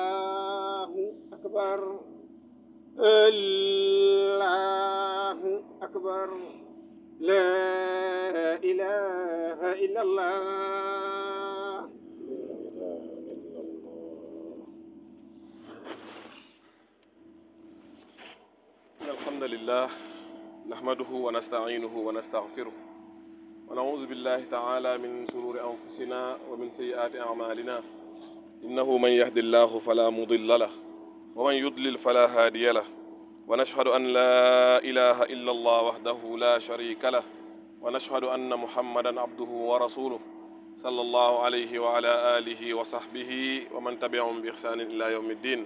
الله أكبر الله أكبر لا إله إلا الله إن الحمد لله نحمده ونستعينه ونستغفره ونعوذ بالله تعالى من شرور أنفسنا ومن سيئات أعمالنا إنه من يهد الله فلا مضل له ومن يضلل فلا هادي له ونشهد أن لا إله إلا الله وحده لا شريك له ونشهد أن محمدا عبده ورسوله صلى الله عليه وعلى آله وصحبه ومن تبعهم بإحسان إلى يوم الدين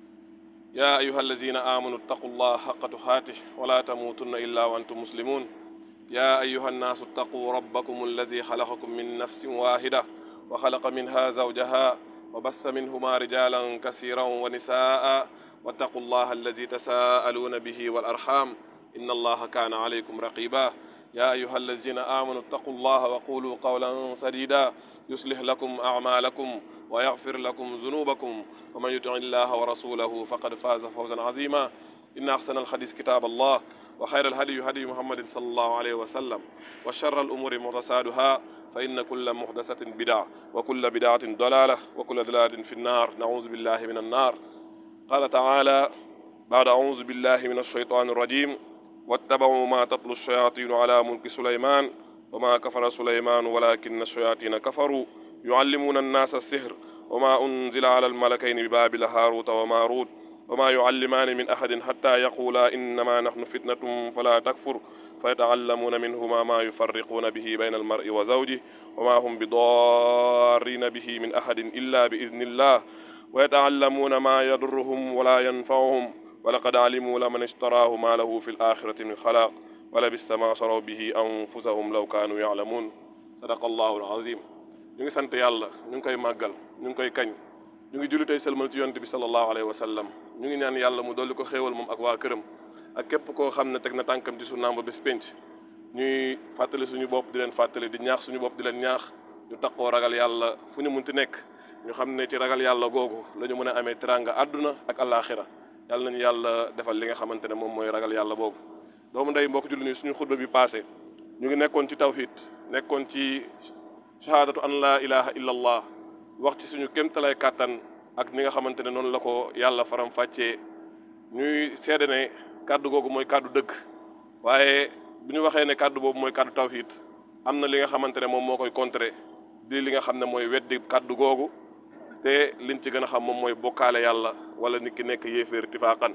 يا أيها الذين آمنوا اتقوا الله حق تقاته ولا تموتن إلا وأنتم مسلمون يا أيها الناس اتقوا ربكم الذي خلقكم من نفس واحدة وخلق منها زوجها وبث منهما رجالا كثيرا ونساء واتقوا الله الذي تساءلون به والأرحام إن الله كان عليكم رقيبا يا أيها الذين آمنوا اتقوا الله وقولوا قولا سديدا يصلح لكم أعمالكم ويغفر لكم ذنوبكم ومن يطع الله ورسوله فقد فاز فوزا عظيما إن أحسن الحديث كتاب الله وخير الهدي هدي محمد صلى الله عليه وسلم وشر الأمور محدثاتها فإن كل محدثة بدعة وكل بدعة ضلالة وكل ضلالة في النار نعوذ بالله من النار قال تعالى بعد أعوذ بالله من الشيطان الرجيم واتبعوا ما تتلو الشياطين على ملك سليمان وما كفر سليمان ولكن الشياطين كفروا يعلمون الناس السحر وما أنزل على الملكين ببابل هاروت وماروت وما يعلمان من أحد حتى يقولا إنما نحن فتنة فلا تكفر فيتعلمون منهما ما يفرقون به بين المرء وزوجه وما هم بضارين به من أحد إلا بإذن الله ويتعلمون ما يضرهم ولا ينفعهم ولقد علموا لمن اشتراه ما له في الآخرة من خلاق ولبئس ما شروا به أنفسهم لو كانوا يعلمون صدق الله العظيم ñu ngi sant yàlla ñu ngi koy màggal ñu ngi koy kañ ñu ngi julli tey sëlmal ci yonent bi sallallahu alayhi wa sallam ñu ngi ñaan yàlla mu dolli ko xéewal moom ak waa këram ak képp koo xam ne teg na tànkam ci sunnaam ba bés pénc ñuy fàttali suñu bopp di leen fàttali di ñaax suñu bopp di leen ñaax ñu taqoo ragal yàlla fu ñu munti nekk ñu xam ne ci ragal yàlla googu la ñu mën a amee teranga àdduna ak àllaaxira yàlla nañu yàlla defal li nga xamante ne moom mooy ragal yàlla boobu doomu ndey mbokk julli ni suñu xutba bi passé ñu ngi nekkoon ci tawhid nekkoon ci shahaadatu an laa ilaha illa allah wax ci suñu kéemtalay kàttan ak ni nga xamante ne noonu la ko yàlla faram fàccee ñuy seede ne kàddu googu mooy kàddu dëgg waaye bu ñu waxee ne kàddu boobu mooy kàddu tawhid am na li nga xamante ne moom moo koy contrer di li nga xam ne mooy weddi kàddu googu te liñ ci gën a xam moom mooy bokkaale yàlla wala nit ki nekk yéeféer tifaaqan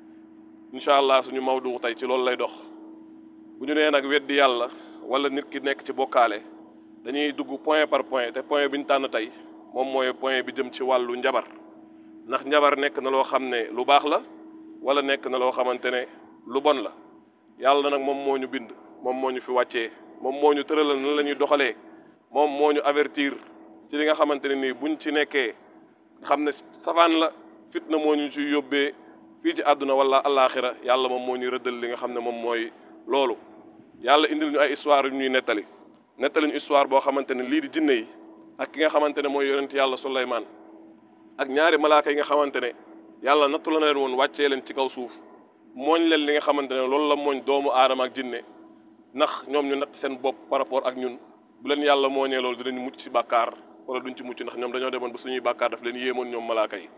incha allah suñu mawdu tey ci loolu lay dox bu ñu nee nag weddi yàlla wala nit ki nekk ci bokkaale dañuy dugg point par point te point bi ñu tànn tey moom mooy point bi jëm ci wàllu njabar ndax njabar nekk na loo xam ne lu baax la wala nekk na loo xamante ne lu bon la yàlla nag moom moo ñu bind moom moo ñu fi wàccee moom moo ñu tëralal nan la ñuy doxalee moom moo ñu avertir ci li nga xamante ne nii buñ ci nekkee xam ne safaan la fitna moo ñu ci yóbbee fii ci àdduna wala allaaxira yàlla moom moo ñu rëddal li nga xam ne moom mooy loolu yàlla indil ñu ay histoire yu ñuy nettali nettali ñu histoire boo xamante ne lii di jinne yi ak ki nga xamante ne mooy yonent yàlla Suleymaan ak ñaari malaaka yi nga xamante ne yàlla nattu la na leen woon wàccee leen ci kaw suuf mooñ leen li nga xamante ne loolu la mooñ doomu aadama ak jinne ndax ñoom ñu natt seen bopp par rapport ak ñun bu leen yàlla mooñee loolu dinañ mucc ci bàkkaar wala duñ ci mucc ndax ñoom dañoo demoon ba suñuy bàkkaar daf leen yéemoon ñoom malaaka yi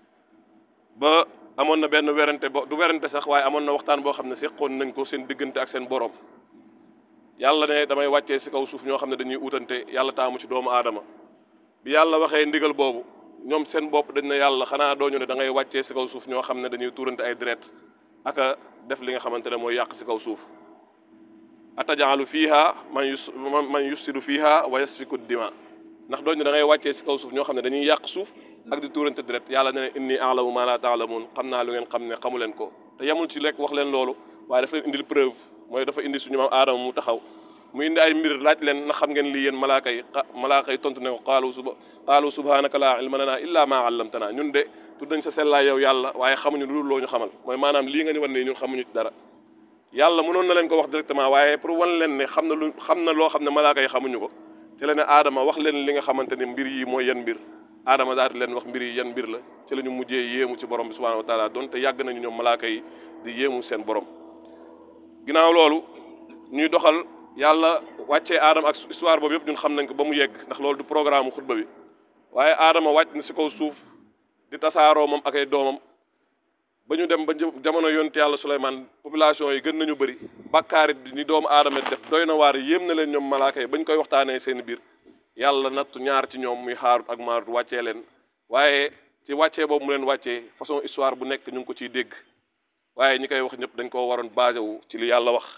ba amoon na benn werante bo du werante sax waaye amoon na waxtaan boo xam ne seqoon nañ ko seen diggante ak seen borom yàlla ne damay wàccee si kaw suuf ñoo xam ne dañuy utante yàlla taamu ci doomu aadama bi yàlla waxee ndigal boobu ñoom seen bopp dañ ne yàlla xanaa dooñu ne da ngay wàccee si kaw suuf ñoo xam ne dañuy tuurante ay deret aka def li nga xamante ne mooy yàq si kaw suuf atajaalu fiiha man yus man yufsidu fiiha wa yasfiku dima ndax dooñu da ngay wàccee si kaw suuf ñoo xam ne dañuy yàq suuf ak di tuurante deret yàlla ne inni alamu ma la taalamun xam naa lu ngeen xam ne xamu leen ko te yemul ci lekk wax leen loolu waaye dafa leen indil preuve mooy dafa indi suñu maam aadama mu taxaw mu indi ay mbir laaj leen na xam ngeen lii yéen malaaka yi malaaka yi tontu ne ko qaalu suba qaalu subhanaka laa ilma lana illa ma allamtana ñun de tudd nañ sa sellaay yow yàlla waaye xamuñu lu dul loo ñu xamal mooy maanaam lii nga ñu wan ne ñun xamuñu ci dara yàlla mënoon na leen ko wax directement waaye pour wan leen ne xam na lu xam na loo xam ne malaaka yi xamuñu ko ci la ne aadama wax leen li nga xamante ne mbir yi mooy yan mbir aadama daal di leen wax mbir yi yan mbir la ci la ñu mujjee yéemu ci borom bi subhanahu wa taala donte yàgg nañu ñoom malaaka yi di yéemu seen borom ginnaaw loolu ñuy doxal yàlla wàccee aadama ak histoire boobu yëpp ñun xam nañ ko ba mu yegg ndax loolu du programme xutba bi waaye aadama wàcc na si kaw suuf di tasaaroo moom ak ay doomam ba ñu dem ba jamono yonent yàlla Suleymaan population yi gën nañu bëri bàkkaarit ni doomu aadama def doy na waar yéem na leen ñoom malaaka yi ba ñu koy waxtaanee seen biir yàlla nattu ñaar ci ñoom muy Haarut ak Maarut wàccee leen waaye ci wàccee boobu mu leen wàccee façon histoire bu nekk ñu ngi ko ciy dégg waaye ñi koy wax ñëpp dañ koo waroon basé wu ci li yàlla wax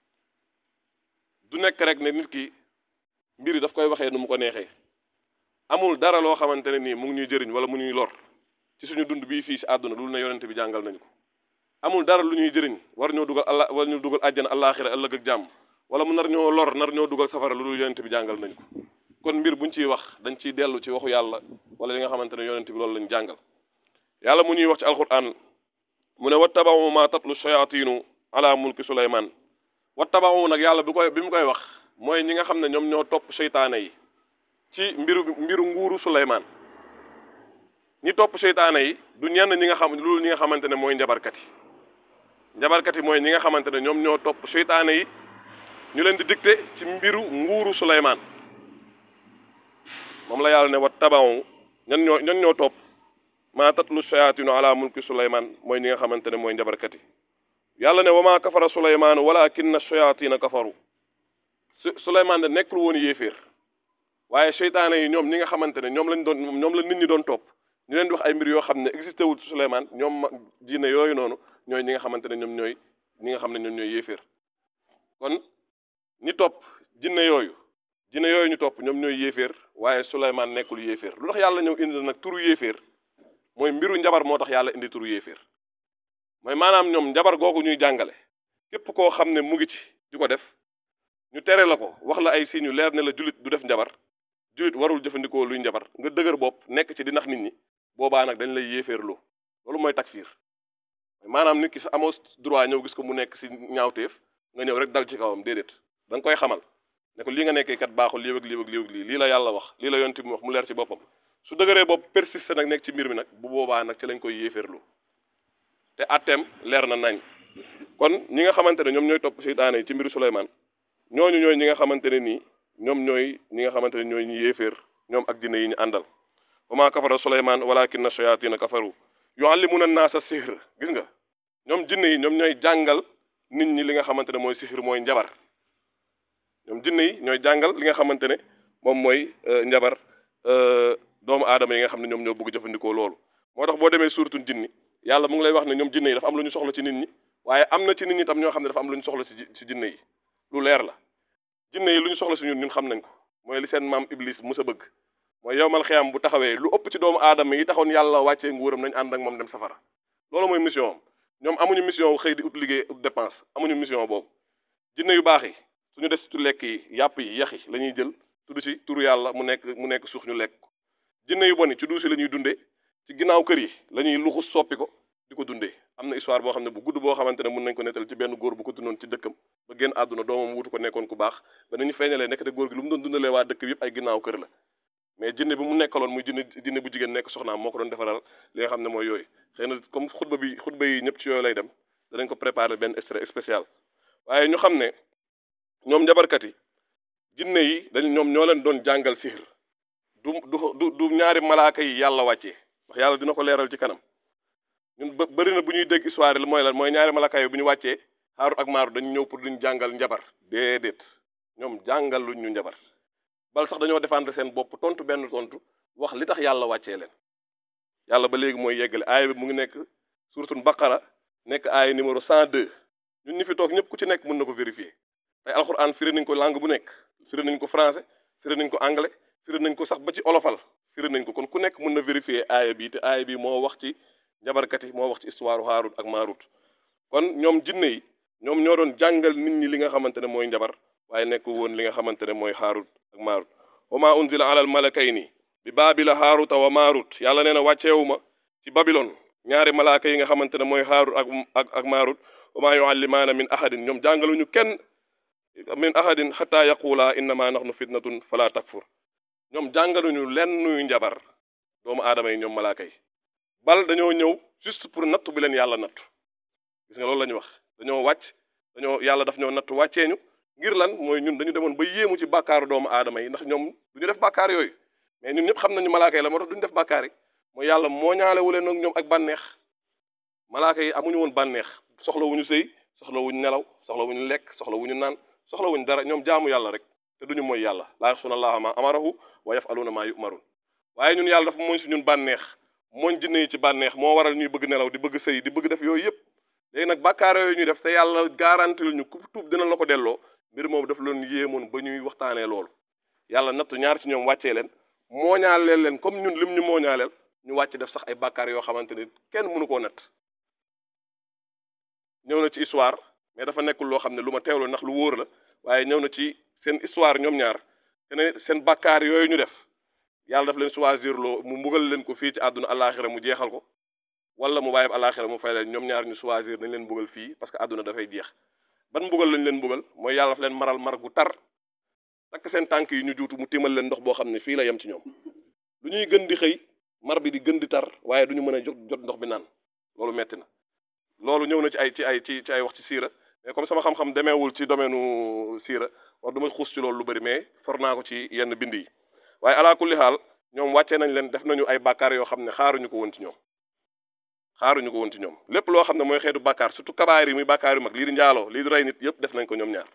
du nekk rek ne nit ki mbir yi daf koy waxee nu mu ko neexee amul dara loo xamante ne nii mu ngi ñuy jëriñ wala mu ñuy lor ci suñu dund bii fii si àdduna loolu ne yonente bi jàngal nañu ko amul dara lu ñuy jëriñ war ñoo dugal allah war ñu dugal àjjana àllaaxira ëllëg ak jàmm wala mu nar ñoo lor nar ñoo dugal safara lu dul yonente bi jàngal nañu ko kon mbir buñ ciy wax dañ ciy dellu ci waxu yàlla wala li nga xamante ne yonente bi loolu lañ jàngal yàlla mu ñuy wax ci alquran mu ne wattabawu ma tatlu shayatinu ala mulki suleyman wattabawu nag yàlla bi koy bi mu koy wax mooy ñi nga xam ne ñoom ñoo topp seytaane yi ci mbiru mbiru nguuru suleyman ñi topp seytaane yi du ñenn ñi nga xam loolu ñi nga xamante ne mooy njabarkat yi njabarkat yi mooy ñi nga xamante ne ñoom ñoo topp seytaane yi ñu leen di dicté ci mbiru nguuru suleyman moom la yàlla ne wattabawu ñan ñoo ñan ñoo topp maa tatlu shayatinu ala mulki suleyman mooy ñi nga xamante ne mooy njabarkat yi yàlla ne wa maa kafara suleymaanu walakinna shayatina kafaru su suleyman de nekkul woon yéeféer waaye seytaane yi ñoom ñi nga xamante ne ñoom lañ doon ñoom la nit ñi doon topp ñu leen di wax ay mbir yoo xam ne existé wul suleyman ñoom ma diine yooyu noonu ñooy ñi nga xamante ne ñoom ñooy ñi nga xam ne ñoom ñooy yéeféer kon ñi topp jinne yooyu jinne yooyu ñu topp ñoom ñooy yéeféer waaye suleyman nekkul yéeféer lu tax yàlla ñëw indi nag turu yéeféer mooy mbiru njabar moo tax yàlla indi turu yéeféer mooy maanaam ñoom njabar googu ñuy jàngale képp koo xam ne mu ngi ci di ko def ñu tere la ko wax la ay signes yu leer ne la julit du def njabar julit warul jëfandikoo luy njabar nga dëgër bopp nekk ci di nax nit ñi boobaa nag dañ lay yéeféerloo loolu mooy takfiir maanaam nit ki sa amoo droit ñëw gis ko mu nekk si ñaawteef nga ñëw rek dal ci kawam déedéet da nga koy xamal ne ko lii nga nekkee kat baaxul lii ak lii ak lii ak lii lii la yàlla wax lii la yonti mu wax mu leer ci boppam su dëgëree bopp persiste nag nekk ci mbir mi nag bu boobaa nag ci lañ koy yéeféerloo te atteem leer na nañ kon ñi nga xamante ne ñoom ñooy topp seytaane yi ci mbiru Suleymaan ñooñu ñooy ñi nga xamante ne nii ñoom ñooy ñi nga xamante ne ñooy ñu yéeféer ñoom ak jinne yi ñu àndal wa maa kafara Suleymaan walakinna shayatina kafaru yuallimuna naasa sihr gis nga ñoom jinne yi ñoom ñooy jàngal nit ñi li nga xamante ne mooy sihr mooy njabar ñoom jinne yi ñooy jàngal li nga xamante ne moom mooy njabar doomu aadama yi nga xam ne ñoom ñoo bëgg jëfandikoo loolu moo tax boo demee suuratun jinni yàlla mu ngi lay wax ne ñoom jinne yi dafa am lu ñu soxla ci nit ñi waaye am na ci nit ñi tam ñoo xam ne dafa am lu ñu soxla ci ci jinne yi lu leer la jinne yi lu ñu soxla si ñun ñun xam nañ ko mooy li seen maam iblis mus a bëgg mooy yowmal xiyam bu taxawee lu ëpp ci doomu aadama yi taxoon yàlla wàccee nguuram nañ ànd ak moom dem safara loolu mooy mission am ñoom amuñu mission wu xëy di ut liggéey ut dépense amuñu mission boobu jinne yu baax yi suñu des ci lekk yi yàpp yi yax yi la ñuy jël tudd ci turu yàlla mu nekk mu nekk suux ñu lekk ko jinne yu bon yi ci duusi la ñuy dundee ci ginnaaw kër yi la ñuy luxus soppi ko di ko dundee am na histoire boo xam ne bu gudd boo xamante ne mën nañ ko nettal ci benn góor bu ko dundoon ci dëkkam ba génn àdduna doomam wutu ko nekkoon ku baax ba nañu feeñalee nekk te góor gi lu mu doon dundalee waa dëkk bi yëpp ay ginnaaw kër la mais jinne bi mu nekkaloon muy jinne jinne bu jigéen nekk soxnaam moo ko doon defaral li nga xam ne mooy yooyu xëy na comme xutba bi xutba yi ñëpp ci yooyu lay dem danañ ko préparer benn extrait spécial waaye ñu xam ne ñoom njabarkat yi jinne yi dañ ñoom ñoo leen doon jàngal sihir du du du ñaari malaaka yi yàlla wàccee wax yàlla dina ko leeral ci kanam ñun bë bëri na bu ñuy dégg histoire la mooy lan mooy ñaari malaaka yi bu ñu wàccee Haarut ak Maarut dañu ñëw pour duñ jàngal njabar déedéet ñoom jàngal luñ ñu njabar bal sax dañoo défendre seen bopp tontu benn tontu wax li tax yàlla wàccee leen yàlla ba léegi mooy yeggale aaya bi mu ngi nekk suratul baqara nekk aaya numéro 102 ñun ñi fi toog ñëpp ku ci nekk mën na ko vérifier tey alxuraan firi nañ ko langue bu nekk firi nañ ko français firi nañ ko anglais firi nañ ko sax ba ci olofal firi nañ ko kon ku nekk mën na vérifier aaya bi te aaya bi moo wax ci njabarkat yi moo wax ci histoire Haarut ak Maarut kon ñoom jinne yi ñoom ñoo doon jàngal nit ñi li nga xamante ne mooy njabar waaye nekk woon li nga xamante ne mooy Haarut ak Maarut wa ma unzila ala al malakayni bi baabila haaruta wa maarut yàlla nee na wàcceewuma ci babilon ñaari malaaka yi nga xamante ne mooy haarut ak ak ak maarut wa maa yuallimaana min ahadin ñoom jàngaluñu kenn min ahadin xata yaqula innama nahnu fitnatun fala takfur ñoom jàngaluñu lenn nuy njabar doomu aadama yi ñoom malaaka yi bal dañoo ñëw juste pour nattu bi leen yàlla nattu gis nga loolu la ñu wax dañoo wàcc dañoo yàlla daf ñoo nattu wàccee ñu ngir lan mooy ñun dañu demoon ba yéemu ci bàkkaaru doomu aadama yi ndax ñoom du ñu def bàkkaar yooyu mais ñun ñëpp xam nañu malaaka yi la moo tax duñu def bàkkaar yi mooy yàlla moo ñaalewu leen ak ñoom ak bànneex malaaka yi amuñu woon bànneex soxla wuñu sëy soxla wuñu nelaw soxla wuñu lekk soxla wuñu naan soxla wuñu dara ñoom jaamu yàlla rek te duñu mooy yàlla laa yaxsuna allaha ma amarahu wa yafaluuna maa yumarun waaye ñun yàlla dafa mooñ si ñun bànneex mooñ jinne yi ci bànneex moo waral ñuy bëgg nelaw di bëgg sëy di bëgg def yooyu yëpp léegi nag bàkkaar yooyu ñuy def te yàlla garantil ñu ku tuub dina la ko delloo mbir moom daf leen yéemoon ba ñuy waxtaanee loolu yàlla nattu ñaar ci ñoom wàccee leen mooñaaleel leen comme ñun lim ñu mooñaaleel ñu wàcc def sax ay bàkkaar yoo xamante ni kenn mënu koo natt ñëw na ci histoire mais dafa nekkul loo xam ne lu ma teewlu ndax lu wóor la waaye ñëw na ci seen histoire ñoom ñaar te ne seen bàkkaar yooyu ñu def yàlla daf leen choisir loo mu mbugal leen ko fii ci àdduna àllaaxira mu jeexal ko wala mu bàyyi àllaaxira mu fay leen ñoom ñaar ñu choisir nañ leen mbugal fii parce que àdduna dafay jeex ban mbugal lañ leen mbugal mooy yàlla daf leen maral mar gu tar takk seen tànk yi ñu juutu mu timal leen ndox boo xam ne fii la yem ci ñoom lu ñuy gën di xëy mar bi di gën di tar waaye du ñu mën a jot jot ndox bi naan loolu metti na loolu ñëw na ci ay ci ay ci ci ay wax ci siira mais comme sama xam-xam demeewul ci domaine u siira wax du ma xuus ci loolu lu bëri mais for naa ko ci yenn bind yi waaye ala kulli xaal ñoom wàccee nañ leen def nañu ay bàkkaar yoo xam ne xaaruñu ko woon ci ñoom xaaruñu ko woon ci ñoom lépp loo xam ne mooy xeetu bàkkaar surtout kabaar yi muy bàkkaar yu mag lii di njaaloo lii di rey nit yëpp def nañ ko ñoom ñaar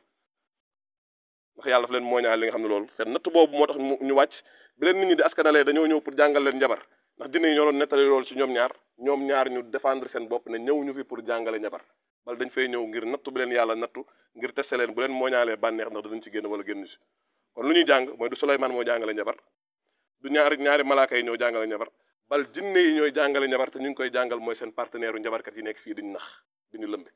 ndax yàlla daf leen mooñaal li nga xam ne loolu seen natt boobu moo tax ñu wàcc bi leen nit ñi di askanalee dañoo ñëw pour jàngal leen njabar ndax dina yi ñoo doon nettali loolu ci ñoom ñaar ñoom ñaar ñu défendre seen bopp ne ñëw ñu fi pour jàngale njabar bal dañ fay ñëw ngir nattu bi leen yàlla nattu ngir teste leen bu leen mooñaalee bànneex ndax danañ ci génn wala génn si kon lu ñuy jàng mooy du Souleymane moo jàngale njabar du ñaari ñaari malaaka yi ñoo jàngale njabar bal jinne yi ñooy jàngale njabar te ñu ngi koy jàngal mooy seen partenaire u njabarkat yi nekk fii diñu nax diñu lëmbe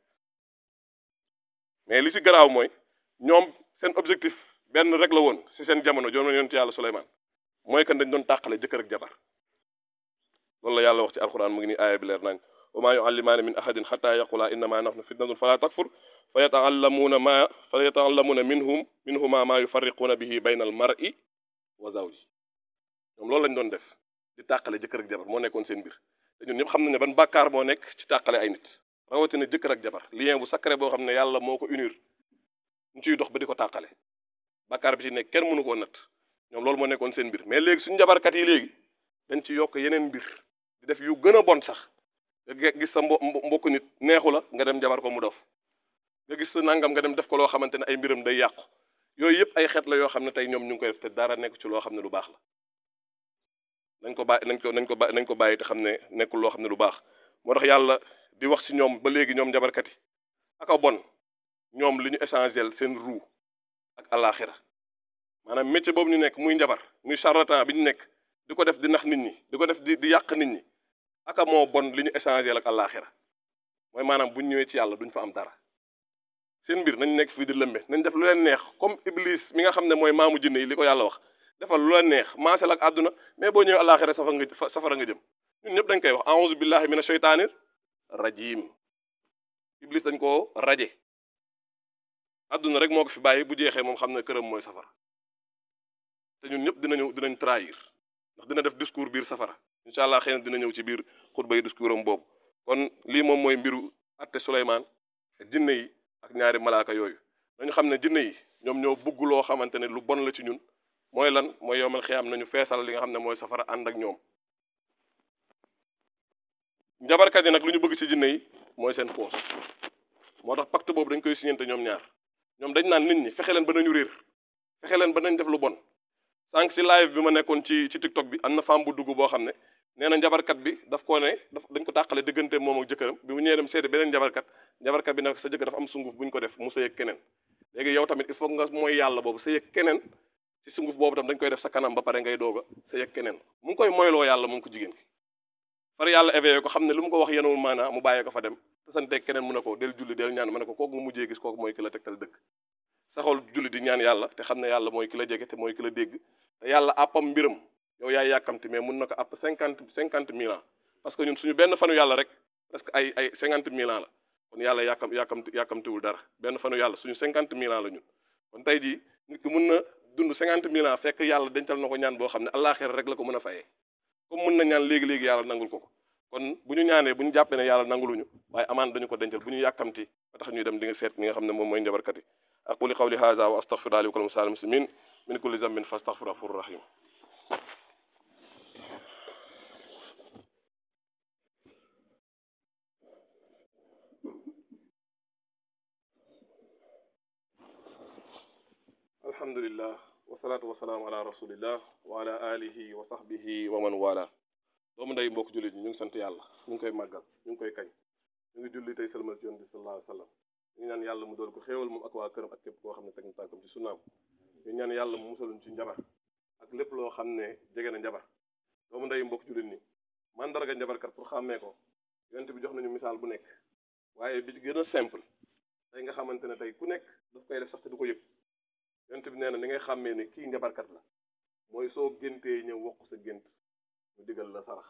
mais li ci garaaw mooy ñoom seen objectif benn rek la woon ci seen jamono joon na yonent yàlla Souleymane mooy kan dañ doon tàqale jëkkër ak jabar loolu la yàlla wax ci alquran mu ngi nii aaya bi leer nañ wa maa yuallimaani min ahadin xata yaqula innama nahnu fitnatun fala takfur fa yataallamuuna ma fa yataallamuuna minhum minhuma ma yufarriquuna bihi bayna al mar'i wa zawji ñoom loolu lañ doon def di tàqale jëkkër ak jabar moo nekkoon seen mbir te ñun ñëpp xam nañ ne ban bàkkaar moo nekk ci tàqale ay nit rawatina jëkkër ak jabar lien bu sacré boo xam ne yàlla moo ko unir ñu ciy dox ba di ko tàqale bàkkaar bi ci nekk kenn mënu koo natt ñoom loolu moo nekkoon seen mbir mais léegi suñu jabarkat yi léegi dañ ci yokk yeneen mbir di def yu gën a bon sax nga gis sa mbo mbokku nit neexu la nga dem jabar ko mu dof nga gis sa nangam nga dem def ko loo xamante ne ay mbiram day yàqu yooyu yëpp ay xeet la yoo xam ne tey ñoom ñu ngi koy def te dara nekk ci loo xam ne lu baax la nañ ko bàyyi nañ ko nañ ko bàyyi nañ ko bàyyi te xam ne nekkul loo xam ne lu baax moo tax yàlla di wax ci ñoom ba léegi ñoom jabarkat yi aka bon ñoom li ñu essentiel seen ruu ak alaxira maanaam métier boobu ñu nekk muy njabar muy charlatan bi ñu nekk di ko def di nax nit ñi di ko def di di yàq nit ñi aka moo bon li ñu essentiel ak alaxira mooy maanaam buñ ñëwee ci yàlla duñ fa am dara seen mbir nañ nekk fii di lëmbe nañ def lu leen neex comme iblis mi nga xam ne mooy maamu jinne yi li ko yàlla wax defal lu leen neex maasel ak àdduna mais boo ñëwee alaxira safara nga safara nga jëm ñun ñëpp dañ koy wax a'udhu billahi mina shaytanir rajim iblis dañ koo raje àdduna rek moo ko fi bàyyi bu jeexee moom xam ne këram mooy safara te ñun ñëpp dinañu dinañ trahir ndax dina def discours biir safara incha allah xëy na dina ñëw ci biir xutba yi discours am boobu kon lii moom mooy mbiru atte Souleymane jinne yi ak ñaari malaaka yooyu nañu xam ne jinne yi ñoom ñoo bugg loo xamante ne lu bon la ci ñun mooy lan mooy yomal xiyaam nañu feesal li nga xam ne mooy safara ànd ak ñoom njabarkat yi nag lu ñu bëgg ci jinne yi mooy seen poos moo tax pacte boobu dañ koy signante ñoom ñaar ñoom dañ naan nit ñi fexe leen ba nañu réer fexe leen ba nañ def lu bon sànq si live bi ma nekkoon ci ci TikTok bi am na femme bu dugg boo xam ne nee na njabarkat bi daf koo ne daf dañ ko tàqale diggante moom ak jëkkëram bi mu ñëwee dem seeti beneen njabarkat njabarkat bi ne sa jëkkër dafa am sunguf bu ñu ko def mu sëy ak keneen léegi yow tamit il faut nga mooy yàlla boobu sëy ak keneen ci sunguf boobu tam dañ koy def sa kanam ba pare ngay doog a sëy ak keneen mu ngi koy moyloo yàlla mu ngi ko jigéen ki far yàlla éveillé ko xam ne lu mu ko wax yenewul maanaa mu bàyyee ko fa dem te santeeg keneen mu ne ko del julli del ñaan ma ne ko kooku nga mujjee gis kooku mooy ki la tegtal dëgg saxol julli di ñaan yàlla te xam ne yàlla mooy ki la jege te mooy ki la dégg te yàlla àppam mbiram yow yaay yàkkamti mais mun na ko àpp cinquante cinquante mille ans parce que ñun suñu benn fanu yàlla rek presque ay ay cinquante mille ans la kon yàlla yàkkam yàkkamti yàkkamtiwul dara benn fanu yàlla suñu cinquante mille ans la ñun kon tey jii nit ki mun na dund cinquante mille ans fekk yàlla dencal na ko ñaan boo xam ne àllaaxira rek la ko mën a fayee comme mën na ñaan léegi-léegi yàlla nangul ko ko kon bu ñu ñaanee bu ñu jàppee ne yàlla nanguluñu waaye amaan dañu ko dencal bu ñu yàkkamti ba tax ñuy dem di nga seet li nga xam ne moom mooy njabarkat yi aquli qawli haza wa astaghfirullaha li wa lakum sa'il muslimin min kulli zambin fastaghfiruhu ghafurur rahim alhamdulillah wasalaatu wasalaamu ala rasulillah wa ala alihi wa sahbihi wa man wala doomu ndey mbokk jullit ñi ñu ngi sant yàlla ñu ngi koy màggal ñu ngi koy kañ ñu ngi julli tey sëlmal ci yoon bi sallallahu alayhi wa sallam ñu ngi ñaan yàlla mu dool ko xéewal moom ak waa këram ak képp koo xam ne teg na tànkam ci sunnaam ñu ñaan yàlla mu musaluñ ci njabar ak lépp loo xam ne jege na njabar doomu ndey mbokk jullit ñi mandarga njabarkat pour xàmmee ko yonent bi jox nañu misaal bu nekk waaye bi ci gën a simple tey nga xamante ne tey ku nekk daf koy def sax te du ko yëg yonent bi nee na ni ngay xàmmee ne kii njabarkat la mooy soo géntee ñëw wax sa gént mu digal la sarax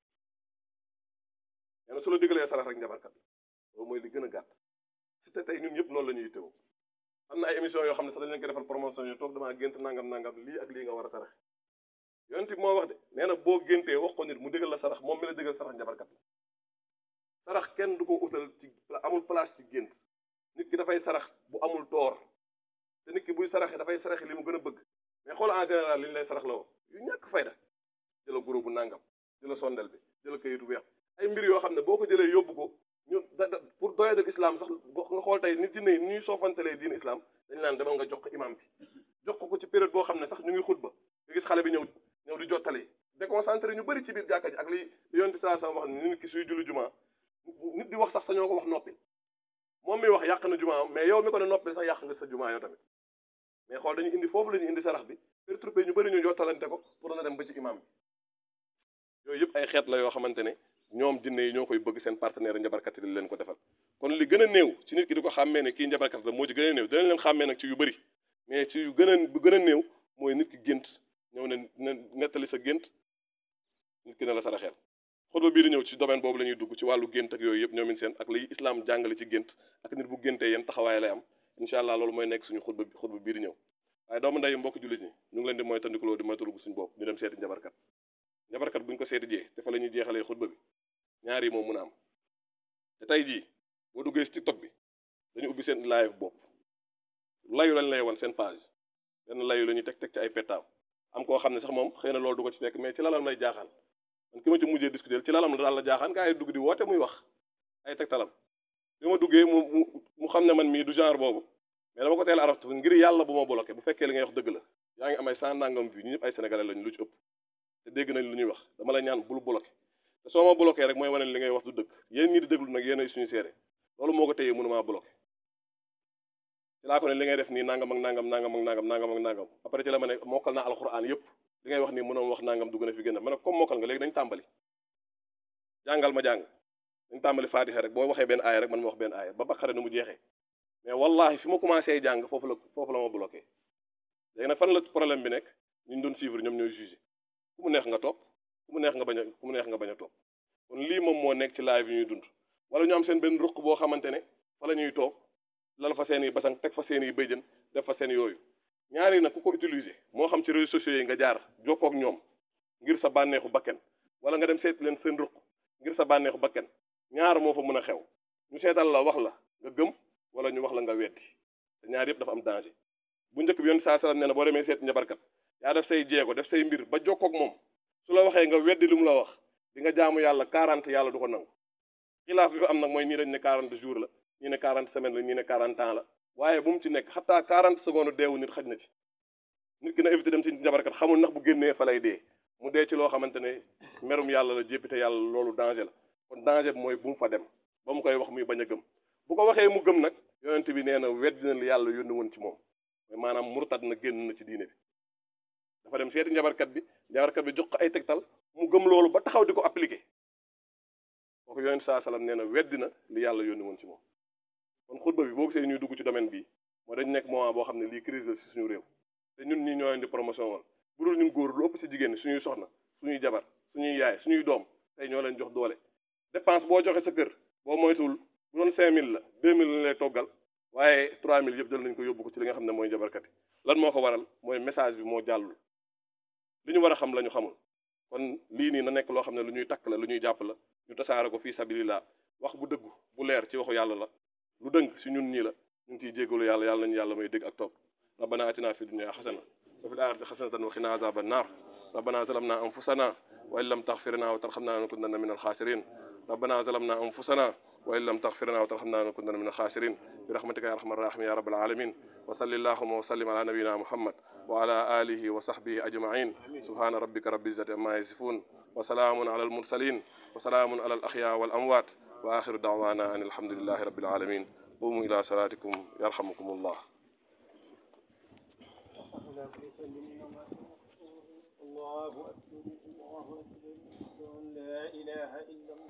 nee na su la digalee sarax rek njabarkat la loolu mooy li gën a gàtt si te tey ñun ñëpp noonu la ñuy teew am na ay émission yoo xam ne sax dañ leen ko defal promotion yu toog damaa gént nangam nangam lii ak lii nga war a sarax yonent bi moo wax de nee na boo géntee wax ko nit mu digal la sarax moom mi la digal sarax njabarkat la sarax kenn du ko utal ci amul place ci gént nit ki dafay sarax bu amul toor te nit ki buy saraxe dafay saraxe li mu gën a bëgg mais xool en général li ñu lay sarax la woo yu ñàkk fayda jëla guro bu nangam jëla sondel bi jëla kayitu weex ay mbir yoo xam ne boo ko jëlee yóbbu ko ñu da da pour doyadal islam sax boo nga xool tey nit jinne yi ni ñuy soofantelee diin islam dañu naan demal nga jox ko imam bi jox ko ko ci période boo xam ne sax ñu ngi xutba nga gis xale bi ñëw ñëw di jottali déconcentré ñu bëri ci biir jàkka ji ak li li yonent saa sa wax ne nit ki suy julli juma nit di wax sax sañoo ko wax noppi moom mi wax yàq na juma mais yow mi ko ne noppi sax yàq nga sa juma yow tamit mais xool dañu indi foofu la ñu indi sarax bi perturbé ñu bëri ñu jottalante ko pour na dem ba ci imam bi yooyu yëpp ay xeet la yoo xamante ne ñoom jinne yi ñoo koy bëgg seen partenaire njabarkat yi di leen ko defal kon li gën a néew ci nit ki di ko xàmmee ne kii njabarkat la moo ci gën a néew danañ leen xàmmee nag ci yu bëri mais ci yu gën a bu gën a néew mooy nit ki gént ñëw ne ne nettali sa gént nit ki ne la saraxeel xutba bii di ñëw ci domaine boobu la ñuy dugg ci wàllu gént ak yooyu yëpp ñoomin seen ak li islam jàngale ci gént ak nit bu géntee yeen taxawaay lay am incha allah loolu mooy nekk suñu xutba xutba bii di ñëw waaye doomu nday mbokk jullit ñi ñu ngi leen di mooy tandikuloo di moytalu suñu bopp ñu dem seeti njabarkat njabarkat buñ ko seeti jee te fa la ñuy jeexalee xutba bi ñaar yi moom mun a am te tey jii boo duggee ci tiktok bi dañu ubbi seen live bopp layu lañ lay wan seen page benn layu la ñuy teg teg ci ay pettaaw am koo xam ne sax moom xëy na loolu du ko ci fekk mais ci lalam lay jaaxaan man ki ma ci mujjee discuter ci lalam la daal la jaaxaan gaa yi dugg di woote muy wax ay tegtalam bi ma duggee mu mu mu xam ne man mii du genre boobu mais dama ko teel araftu ngir yàlla bu ma bloqué bu fekkee li ngay wax dëgg la yaa ngi am ay cent nangam vie ñu ñëpp ay sénégalais lañu lu ci ëpp te dégg nañ lu ñuy wax dama la ñaan bul bloqué te soo ma bloqué rek mooy wane li ngay wax du dëgg yéen ñi di déglu nag yéen ay suñu seere loolu moo ko téyee mënumaa bloqué ci laa ko ne li ngay def nii nangam ak nangam nangam ak nangam nangam ak nangam après ci la ma ne mokkal naa alxuraan yëpp li ngay wax nii mënoon wax nangam dugg na fi gën a ma ne comme mokkal nga léegi dañ tàmbali jàngal ma jàng dañ tàmbali faatixa rek boo waxee benn aaya rek man ma wax benn aaya ba baqara nu mu jeexee mais wallahi fi ma commencé jàng foofu la foofu la ma bloqué léegi nag fan la problème bi nekk ñu doon suivre ñoom ñooy jugé ku mu neex nga topp ku mu neex nga bañ a ku mu neex nga bañ a topp kon lii moom moo nekk ci live yi ñuy dund wala ñu am seen benn ruq boo xamante ne fa la ñuy toog lal fa seen i basang teg fa seen i bëjjën def fa seen yooyu ñaari nag ku ko utiliser moo xam ci réseaux sociaux yi nga jaar jokkoo ak ñoom ngir sa bànneexu bakken wala nga dem seet leen seen ruq ngir sa bànneexu bakken ñaar moo fa mën a xew ñu seetal la wax la nga gëm wala ñu wax la nga weddi te ñaar yëpp dafa am danger bu njëkk bi yoon saa salaam nee na boo demee seet njabarkat yaa def say jéego def say mbir ba jokkoo ak moom su la waxee nga weddi lu mu la wax di nga jaamu yàlla 40 yàlla du ko nangu xilaaf bi fa am nag mooy ñii dañ ne 40 jours la ñii ne 40 semaines la ñii ne 40 ans la waaye bu mu ci nekk xataa 40 secondes deewu nit xaj na ci nit ki na éviter dem ci njabarkat xamul ndax bu génnee fa lay dee mu dee ci loo xamante ne merum yàlla la jéppite yàlla loolu danger la kon danger bi mooy bu mu fa dem ba mu koy wax muy bañ a gëm bu ko waxee mu gëm nag yonent bi nee na weddi na li yàlla yónni woon ci moom mais maanaam murtad na génn na ci diine bi dafa dem seeti njabarkat bi njabarkat bi jox ko ay tegtal mu gëm loolu ba taxaw di ko appliqué kooku yonent saa salaam nee na weddi na li yàlla yónni woon ci moom kon xutba bi boo gisee ñuy dugg ci domaine bii moo dañ nekk moment boo xam ne lii crise la si suñu réew te ñun ñi ñoo leen di promotion woon bu dul ñun góor lu ëpp si jigéen ñi suñuy soxna suñuy jabar suñuy yaay suñuy doom tey ñoo leen jox doole dépense boo joxe sa kër boo moytuwul bu doon 5000 la 2000 lañ lay toggal waaye 3000 yëpp jël nañ ko yóbbu ko ci li nga xam ne mooy jabarkat yi lan moo ko waral mooy message bi moo jàllul li ñu war a xam la ñu xamul kon lii nii na nekk loo xam ne lu ñuy takk la lu ñuy jàpp la ñu tasaare ko fii sabilillah wax bu dëggu bu leer ci waxu yàlla la lu dëng si ñun ñii la ñu ngi ciy jégalu yàlla yàlla nañu yàlla may dégg ak topp rabbana atina fi dunya xasana wa fil axirati xasanatan wa qina azaban nar rabbana zalamna anfusana wa in lam taxfir lana wa tarxamna lanakunanna min alxaasirin rabbana zalamna anfusana wa in lam taxfir lana wa tarxamna lanakunanna min alxaasirin bi rahmatika ya arhamar rahimin ya rabbal alamin wa salli allahuma wa sallim ala nabiyina muhammad wa ala alihi wa sahbihi ajmain subhana rabbika rabbil izzati amma yasifun wa salaamun ala almursalin wa salaamun ala alaxya wal amwat wa axiru daawana an alhamdulillahi rabbil alamin qumu ila salatikum yarhamukum allah الله أكبر الله أكبر لا إله إلا الله